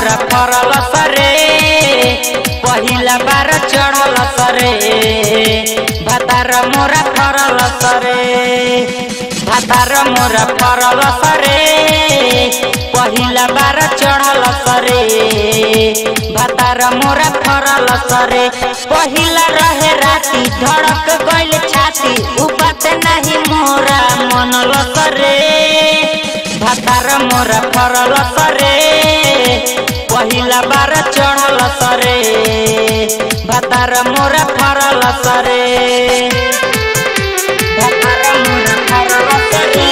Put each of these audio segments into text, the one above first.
मोरा फरल सरे पहिला बार चढ़ल सरे भातार मोरा फरल सरे भातार मोरा फरल सरे पहिला बार चढ़ल सरे भातार मोरा फरल सरे पहिला रहे राती धड़क गइल छाती उ बात नाही मोरा मनल सरे भातार मोरा फरल सरे पहिला बार चढ़ल सरे भातार मोरा फरल सरे भातार मोरा फरल सरे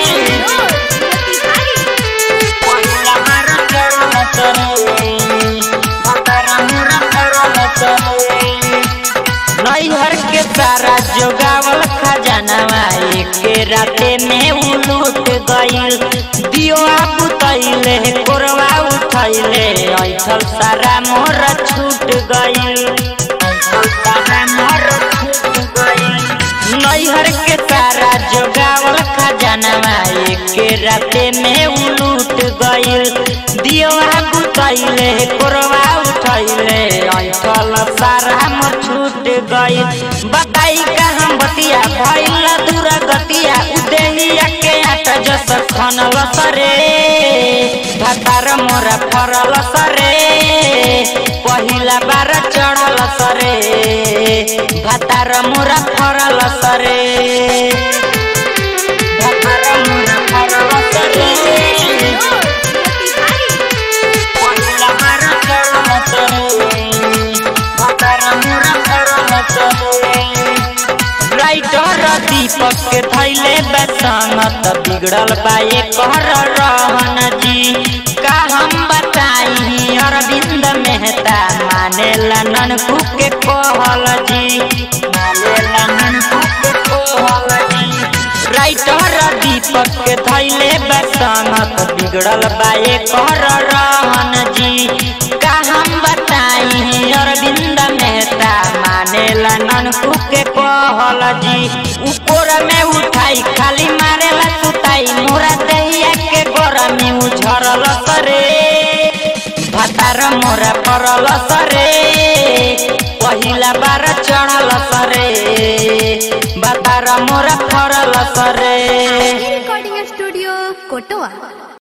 पहिला बार चढ़ल सरे भातार मोरा फरल सरे नैहर के सारा जोगावल खजानवा एके राते में उलूट गइल दियो बुतैले कोरवा उठैले ऐठल सारा मोर छूट गइल ऐठल सारा मोर छूट गइल नैहर के सारा जोगावल खजानवा एके राते में उलूट गइल दियो बुतैले कोरवा उठैले ऐठल सारा मोर छूट गइल बताई का हम बतिया भइल दूर गतिया उदेहिया के आट जस खनल सरे भातार मोरा फरल सरे पहिला बार चढ़ल सरे भातार मोरा फरल सरे भातार मोरा फरल सरे पहिला बार चढ़ल सरे भातार मोरा फरल सरे राइटर दीपक के थैले बसंगत बिगड़ल बाए कर रहन जी का हम बताई अरविंद मेहता माने लनन के कहल जी माने लनन के कहल जी राइटर दीपक के थैले बसंगत बिगड़ल बाए कर रहन जी का हम बताई अरविंद मेहता माने लनन के कहल जी ऊपर में उठाई खाली मारेला सुताई मोरा दहिया के गोरा में उझरल सरे भातार मोरा परल सरे पहिला बार चढ़ल सरे भातार मोरा फरल सरे रिकॉर्डिंग स्टूडियो कोटवा